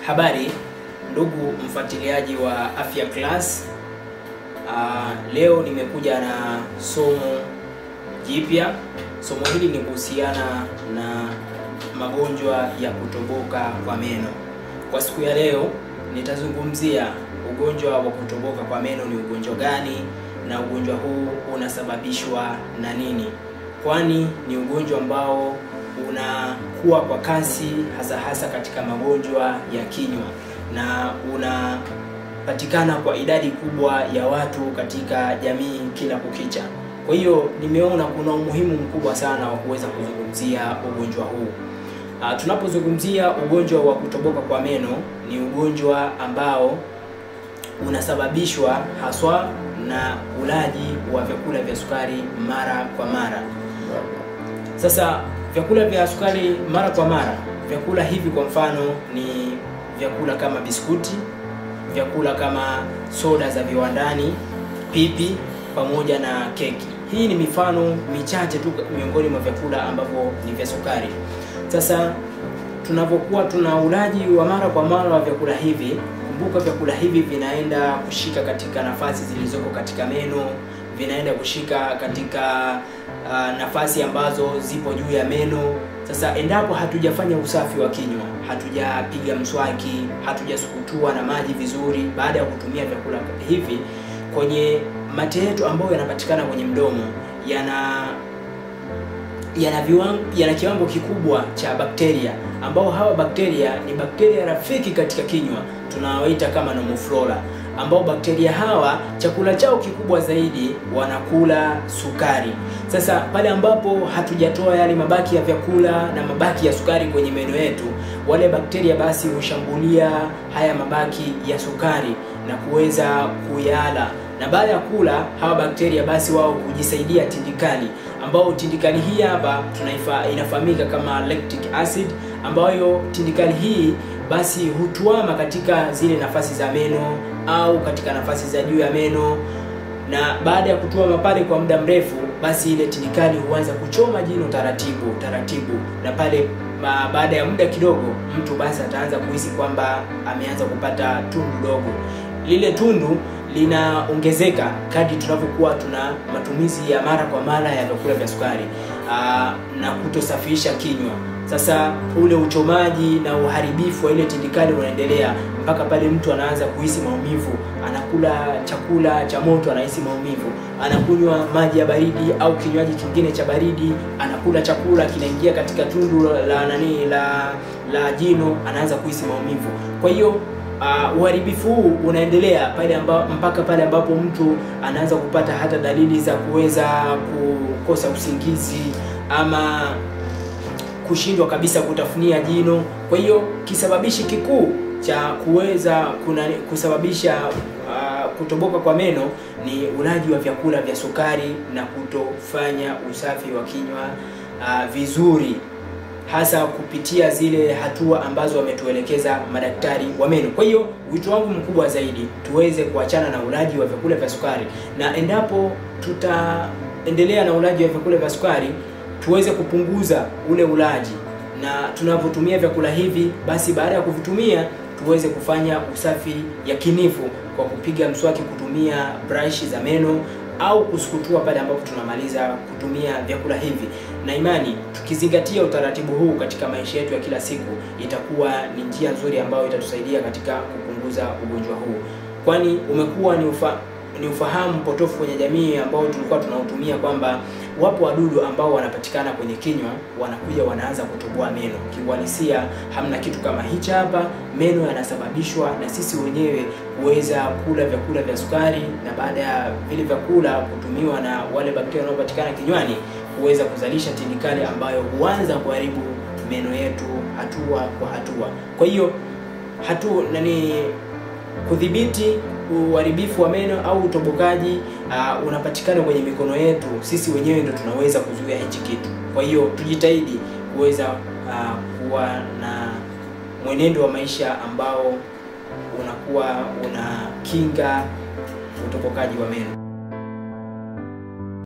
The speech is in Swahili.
Habari ndugu mfuatiliaji wa Afya Class. Uh, leo nimekuja na somo jipya. Somo hili ni kuhusiana na magonjwa ya kutoboka kwa meno. Kwa siku ya leo nitazungumzia ugonjwa wa kutoboka kwa meno ni ugonjwa gani na ugonjwa huu unasababishwa na nini, kwani ni ugonjwa ambao unakuwa kwa kasi hasa hasa katika magonjwa ya kinywa na unapatikana kwa idadi kubwa ya watu katika jamii kila kukicha. Kwa hiyo nimeona kuna umuhimu mkubwa sana wa kuweza kuzungumzia ugonjwa huu. Uh, tunapozungumzia ugonjwa wa kutoboka kwa meno ni ugonjwa ambao unasababishwa haswa na ulaji wa vyakula vya sukari mara kwa mara. Sasa vyakula vya sukari mara kwa mara, vyakula hivi kwa mfano ni vyakula kama biskuti, vyakula kama soda za viwandani, pipi pamoja na keki. Hii ni mifano michache tu miongoni mwa vyakula ambavyo ni vya sukari. Sasa tunapokuwa tuna ulaji wa mara kwa mara wa vyakula hivi, kumbuka vyakula hivi vinaenda kushika katika nafasi zilizoko katika meno, vinaenda kushika katika uh, nafasi ambazo zipo juu ya meno. Sasa endapo hatujafanya usafi wa kinywa, hatujapiga mswaki, hatujasukutua na maji vizuri baada ya kutumia vyakula hivi, kwenye mate yetu ambayo yanapatikana kwenye mdomo yana yana viwango, yana kiwango kikubwa cha bakteria ambao hawa bakteria ni bakteria rafiki katika kinywa tunawaita kama normal flora, ambao bakteria hawa chakula chao kikubwa zaidi wanakula sukari. Sasa pale ambapo hatujatoa yale mabaki ya vyakula na mabaki ya sukari kwenye meno yetu, wale bakteria basi hushambulia haya mabaki ya sukari na kuweza kuyala na baada ya kula hawa bakteria basi wao hujisaidia tindikali, ambao tindikali hii hapa tunaifa inafahamika kama lactic acid, ambayo tindikali hii basi hutuama katika zile nafasi za meno au katika nafasi za juu ya meno, na baada ya kutuama pale kwa muda mrefu, basi ile tindikali huanza kuchoma jino taratibu taratibu, na pale ma, baada ya muda kidogo mtu basi ataanza kuhisi kwamba ameanza kupata tundu dogo. Lile tundu linaongezeka kadri tunavyokuwa tuna matumizi ya mara kwa mara ya vyakula vya sukari aa, na kutosafisha kinywa. Sasa ule uchomaji na uharibifu wa ile tindikali unaendelea mpaka pale mtu anaanza kuhisi maumivu, anakula chakula cha moto anahisi maumivu, anakunywa maji ya baridi au kinywaji kingine cha baridi, anakula chakula kinaingia katika tundu la nani la la jino, anaanza kuhisi maumivu. Kwa hiyo Uh, uharibifu huu unaendelea pale amba, mpaka pale ambapo mtu anaanza kupata hata dalili za kuweza kukosa usingizi ama kushindwa kabisa kutafunia jino. Kwa hiyo kisababishi kikuu cha kuweza kuna kusababisha uh, kutoboka kwa meno ni ulaji wa vyakula vya sukari na kutofanya usafi wa kinywa uh, vizuri hasa kupitia zile hatua ambazo wametuelekeza madaktari wa meno. Kwa hiyo wito wangu mkubwa zaidi tuweze kuachana na ulaji wa vyakula vya sukari, na endapo tutaendelea na ulaji wa vyakula vya sukari tuweze kupunguza ule ulaji, na tunavyotumia vyakula hivi, basi baada ya kuvitumia tuweze kufanya usafi yakinifu kwa kupiga mswaki, kutumia brush za meno au kusukutua pale ambapo tunamaliza kutumia vyakula hivi, na imani tukizingatia utaratibu huu katika maisha yetu ya kila siku, itakuwa ni njia nzuri ambayo itatusaidia katika kupunguza ugonjwa huu, kwani umekuwa ni ufa, ni ufahamu potofu kwenye jamii ambao tulikuwa tunautumia kwamba wapo wadudu ambao wanapatikana kwenye kinywa, wanakuja wanaanza kutoboa meno. Kiuhalisia hamna kitu kama hichi hapa. Meno yanasababishwa na sisi wenyewe kuweza kula vyakula vya sukari, na baada ya vile vyakula kutumiwa na wale bakteria wanaopatikana kinywani kuweza kuzalisha tindikali ambayo huanza kuharibu meno yetu hatua kwa hatua. Kwa hiyo hatu nani kudhibiti uharibifu wa meno au utobokaji uh, unapatikana kwenye mikono yetu. Sisi wenyewe ndo tunaweza kuzuia hichi kitu. Kwa hiyo tujitahidi kuweza uh, kuwa na mwenendo wa maisha ambao unakuwa una kinga utobokaji wa meno.